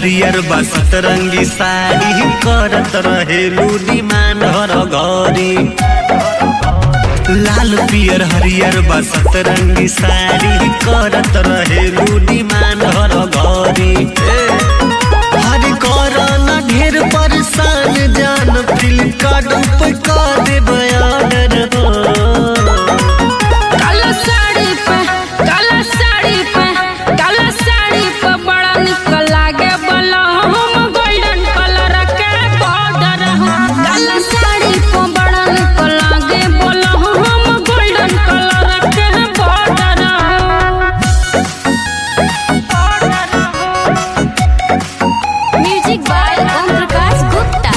हरियर बसत रंगी साड़ी करत रहेलू डिमांड हर घरी लाल पियर हरियर बसत रंगी साड़ी करत रहेलू डिमांड हर घरी हर करना ढेर परेशान जान फ्लिपकार्ट पे कर देबै ऑर्डर काला साड़ी पे काला साड़ी पे काला साड़ी पे बड़ा निक लागे बला हम गोल्डन कलर के बॉर्डर काला साड़ी पे बड़ा निक लागे बला हम गोल्डन कलर के border music by Om Prakash Gupta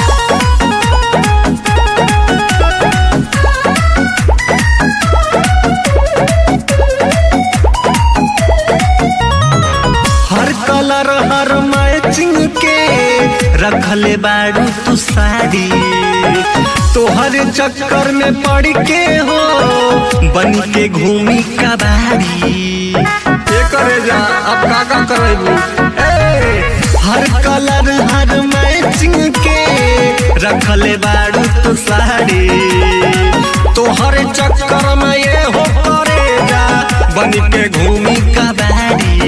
हर कलर हर मैचिंग के रखले बाड़ू तू साड़ी तोहर चक्कर में पड़ के हो बन के घूमी कबाड़ी ये करे जा अब का का करेबू हर कलर हर मैचिंग के रखले बाड़ू तू साड़ी तोहर चक्कर में ये हो करे जा बन के घूमी कबाड़ी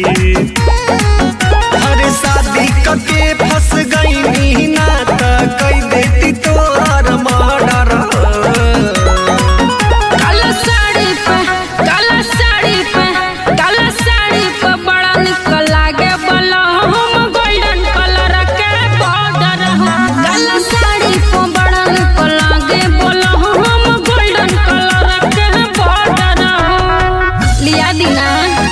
हर शादी कके फंस गई ना त कई देती तोहर मर्डर काला साड़ी पे काला साड़ी पे काला साड़ी पे बड़ा निक लागे बला हम गोल्डन कलर के बॉर्डर काला साड़ी पे बड़ा निक लागे बला हम गोल्डन कलर के बॉर्डर लिया दीना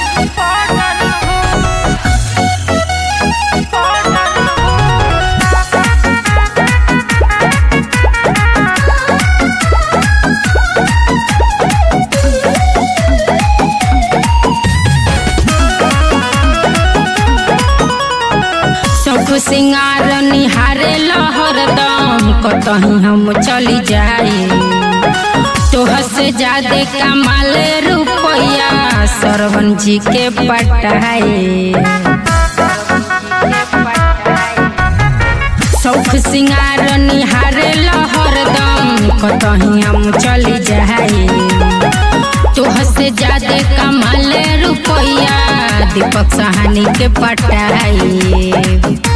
सब सिंगार निहारे लहरदम कतही हम चली जाई तोह से ज्यादा कमाल रुपया सरवन जी के पटाए सौख सिंगार निहारे लहरदम कतही हम चली जाई तोह से ज्यादा कमाल रुपया दीपक सहानी के पटाई